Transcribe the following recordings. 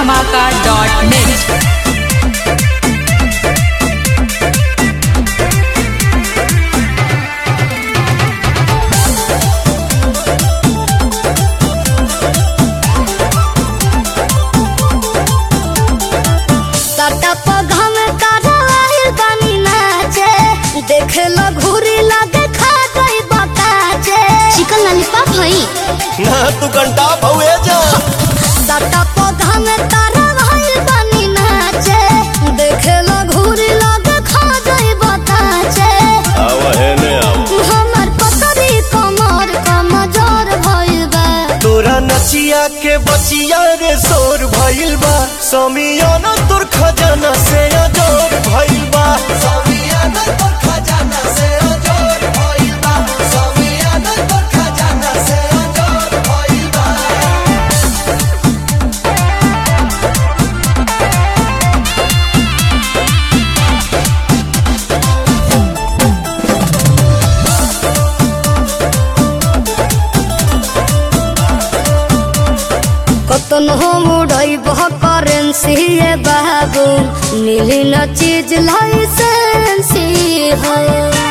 superdhamaka.net. सटा पौधा में कराइल बानी नाचे देखे लो घूरी लगे खा गई बताचे चिकन लॉलीपॉप हई ना तू घंटा भवे जा सटा पौधा में कराइल बानी नाचे देखे लो घूरी लगे खा गई बताचे आव है ने आव हमर पकड़ी कमर कमजोर भइल बा तोरा नचिया के बचिया रे शोर भइल बा समियाना तोर खजाना से अजोर भइल बा समियाना तोर खजाना से अजोर भइल बा समियाना तोर खजाना से अजोर भइल बा कतन हम उड़ई बह करेंसी ये बाबू मिली न चीज लाइसेंसी है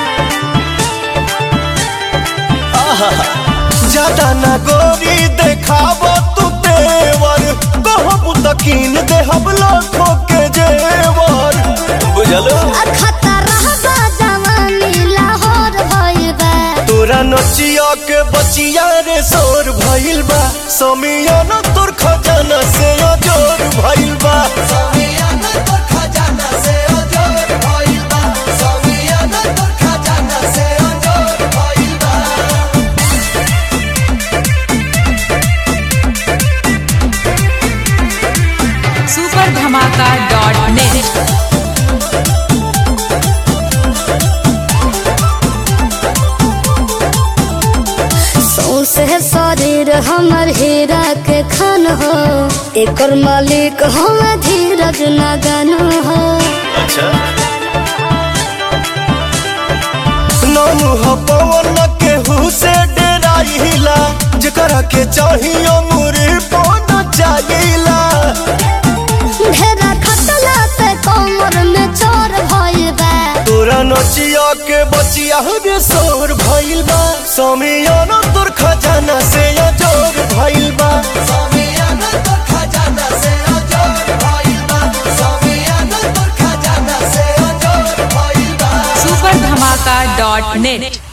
ज्यादा ना गोरी देखाब तू तेवर कहब तकीन देहब लाखों के जेवर बुझलो खतरा बा जवानी लाहौर भइल बा तोरा नचिया के बचिया रे शोर भइल बा समियाना तोर खजाना से अजोर भइल बा समियाना तोर खजाना से अजोर भइल बा समियाना तोर खजाना से अजोर भइल बा superdhamaka.net. सौसे शरीर हमर हीरा के खन हो एकर मालिक हम धीरज नगन हो अच्छा नानू ह पवन के से डेराइला जेकरा के चाहिए मुरी पन चाहिला ढेरा खतला पे कमर में चोर भइल बा तोरा नचिया के बचिया रे शोर भइल बा समियाना तोर खजाना से अजोर भइल बा समियाना तोर खजाना से अजोर भइल बा समियाना तोर खजाना से अजोर भइल बा superdhamaka.net.